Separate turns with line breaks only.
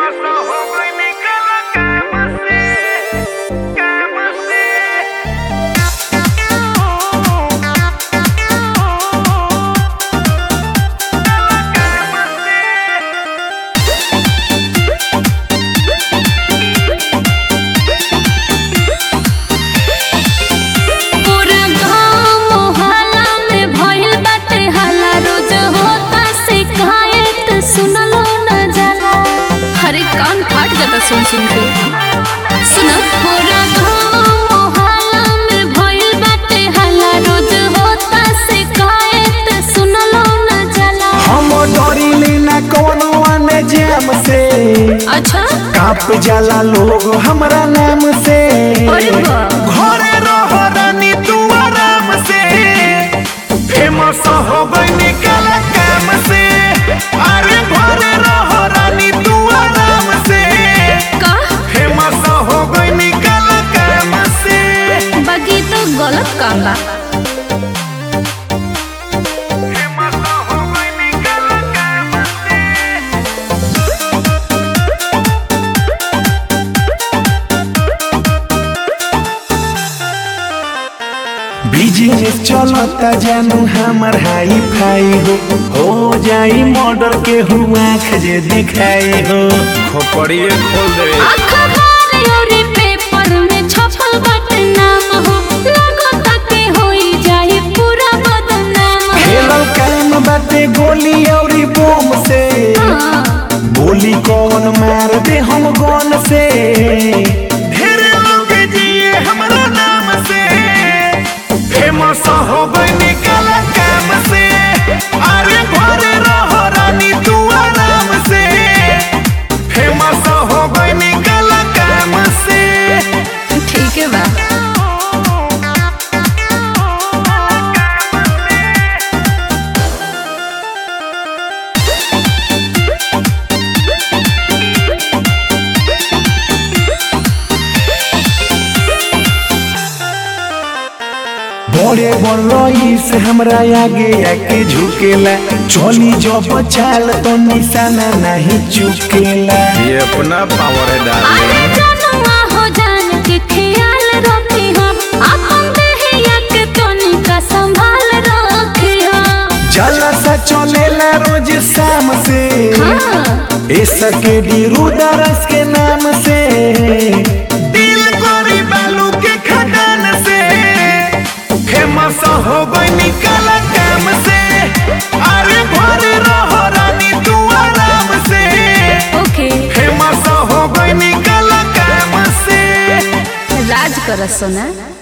पूरा गाँव मोहल्ला में भइल बाटे हल्ला रोज होता शिकायत सुनलो न जाला अरे कान फाट जाता सुन सुन के सुन पूरा गाँव मोहल्ला में भइल बाटे हल्ला रोज होता शिकायत सुनलो न जाला
हम डरिले ना कौनो आने जाम से
अच्छा
काप जाला लोग हमरा नाम से
अरे वाह।
घरे रह रानी तू आराम से फेमस हो गई काला काम से अरे घरे रह रानी तू आराम से
का
फेमस हो गई काला काम से
बाकी तो गलत काम बा
फेमस हो गई काला काम से बिजनेस चलता जानू हमर हाई फाई हो हो जाई मर्डर के हुआ खजे दिखाई हो खोपड़िए खोल दे
अखबार और पेपर में छपल बाटे नाम हो लगता के होई जाई पूरा बदनाम हो
खेलल काम बाटे गोली और बोम से
हाँ,
बोली कौन मार दे हम गन से ढेर लोग जिए हमरा नाम से फेमस हो गई काला काम से अरे घरे रहो रानी तू आराम से फेमस हो गई काला काम से
ठीक है बा
बड़े बड़ई से हमरा आगे आके झुकेला चली जब चाल तो निशाना नहीं चुकेला
ये अपना पावर है
अरे
डार्लिंग
जनुआ हो जान के ख्याल रखी हम अपन देहिया के तनिका संभाल रखी हम
जला सा चलेला रोज शाम से
हाँ,
ऐसा के रुदारस के नाम से दिल गोरी बालू के खदान से फेमस हो गई निकाला काम से अरे घरे रहो रानी तू आराम से
ओके
फेमस हो गई निकाला काम से
राज कर सोना